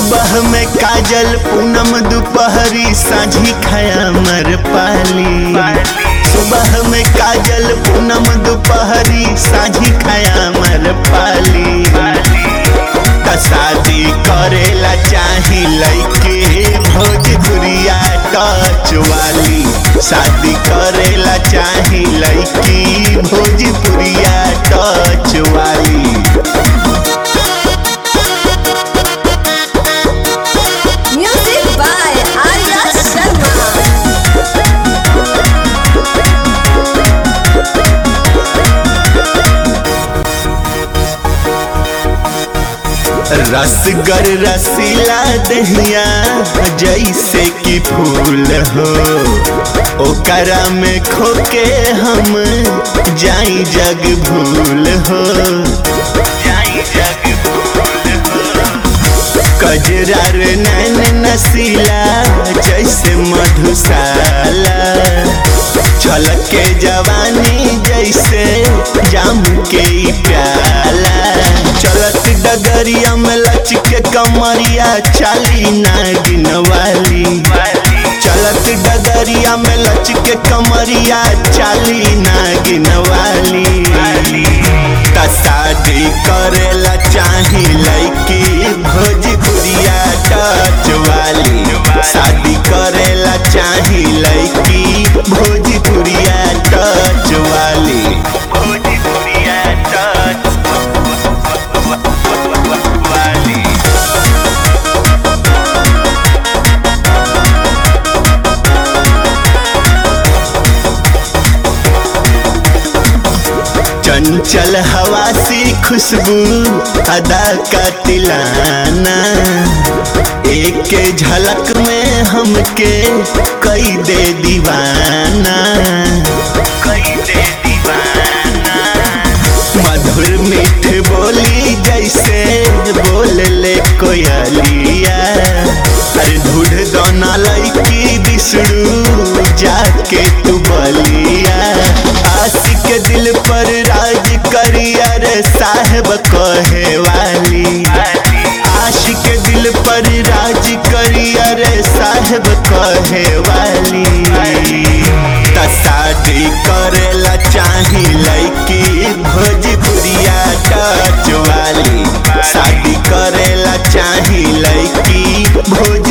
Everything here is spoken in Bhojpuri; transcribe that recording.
सुबह में काजल पूनम दोपहरी साझी खाया मर पाली सुबह में काजल पूनम दोपहरी साझी खाया मर पाली त शादी करेला चाही लइके भोजपुरिया टच वाली शादी करेला चाही लइकी भोजपुरिया टच वाली Music by Arya Sharma. रसगर रसीला दहिया जैसे कि फूल हो ओकरा में खोके हम जाई जग भूल हो जाई जग भूल हो कजरार नैन नसीला जैसे मधुशाला छलके जवानी जैसे जाम के ई प्याला चलत डगरिया में लचके कमरिया चाली नागिन वाली चलत डगरिया में लचके कमरिया चाली नागिन वाली त शादी करेला चाही लइकी भोजपुरिया टच वाली शादी करेला चाही लइकी भोजपुरिया टच वाली भोजपुरिया टच वाली चंचल हवा सी खुशबू अदा का तिलाना एक झलक में हमके कई दे दीवाना कई दे दीवाना मधुर मीठ बोली जैसे बोल ले कोयलिया अरे ढूढ़ दोना लड़की दिसड़ू जाके तू बलिया आशिक दिल पर राज करिया रे साहेब कहे वाली आशिक दिल पर राज करिया रे साहेब कहे वाली त शादी करेला चाही लइकी भोजपुरिया टच वाली शादी करेला चाही लइकी भोज